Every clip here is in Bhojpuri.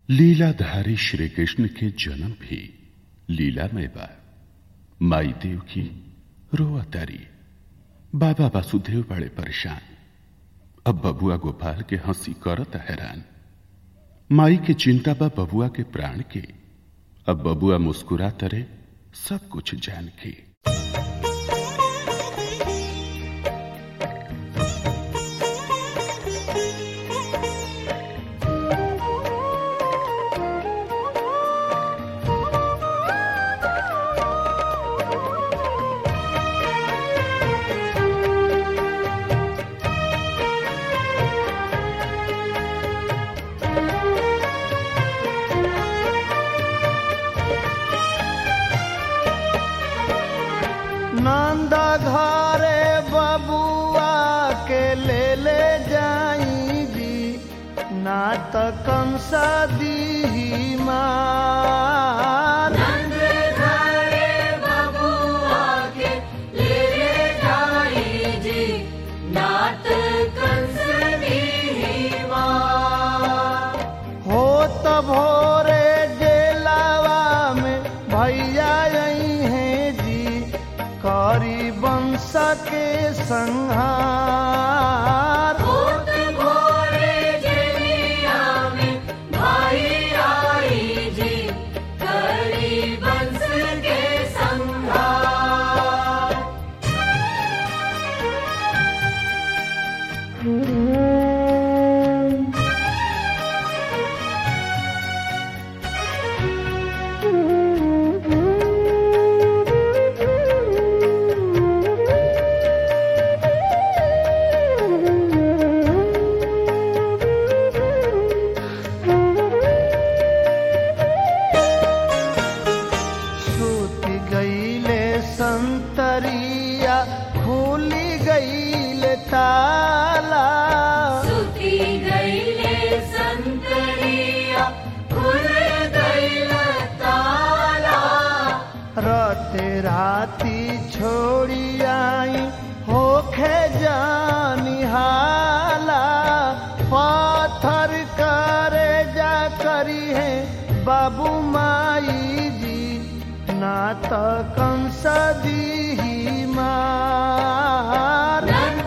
लीलाधारी श्री कृष्ण के जन्म भी लीलामय बा माई देव की रोआ तारी बाबा वासुदेव बड़े परेशान अब बबुआ गोपाल के हंसी करत हैरान माई के चिंता बा बबुआ के प्राण के अब बबुआ मुस्कुरा तरे सब कुछ जान के नंद घरे बबुआ के ले ले जाई जी नात कंस दी मार हो त भोरे डेलावा में भैया आई हैं जी करी वंश के संहार सूती गईले संतरिया खुली गईले ताला राते राती छोड़ी आई होखे जानी हाला पाथर करे जा करी है बाबू माई जी ना तो कंस दी मार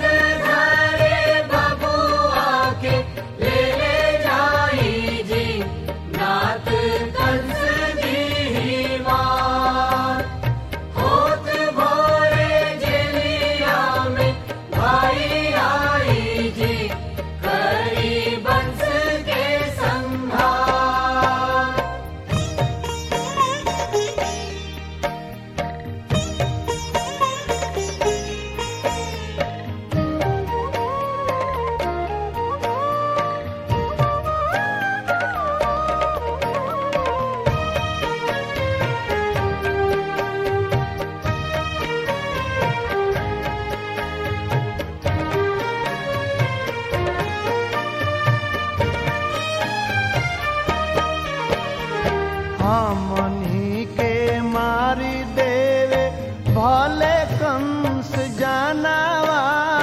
हमनी के मारी देवे भले कंस जानवा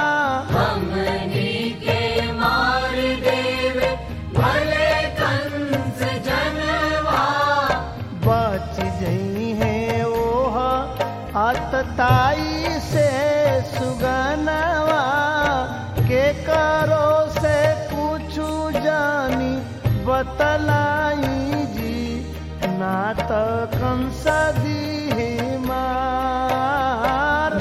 बच जई है ओह अतताई से सुगनवा के करो से पूछू जानी बतलाई जी ना तो कंस दी मार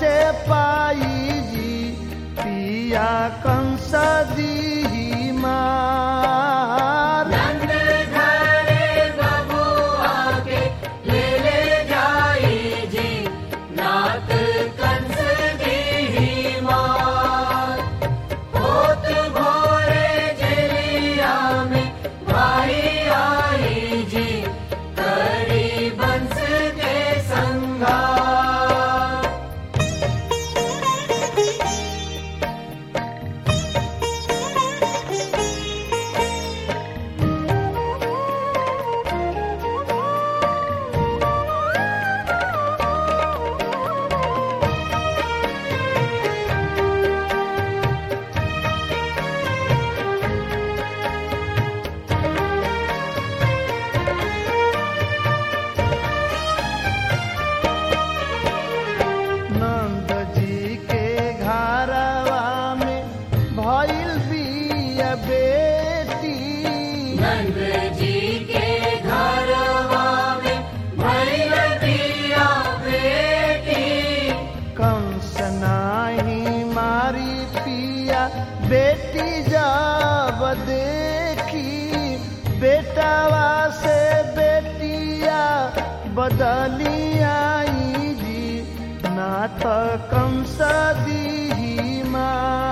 साचे पाई जी पिया कंस दी मार नंद घरे बबुआ के ले ले जाई जी नाथ कंस दी मार होत भोरे जलिया में भाई आई जी करी बंस के संगार नंद जी के घरवा में भइल बिया बेटी नंद जी के घरवा में भइल बिया बेटी कंस नाही मारी पिया बेटी जब देखी बेटावा से बेटिया बदली आई जी नाथ कंस दी मार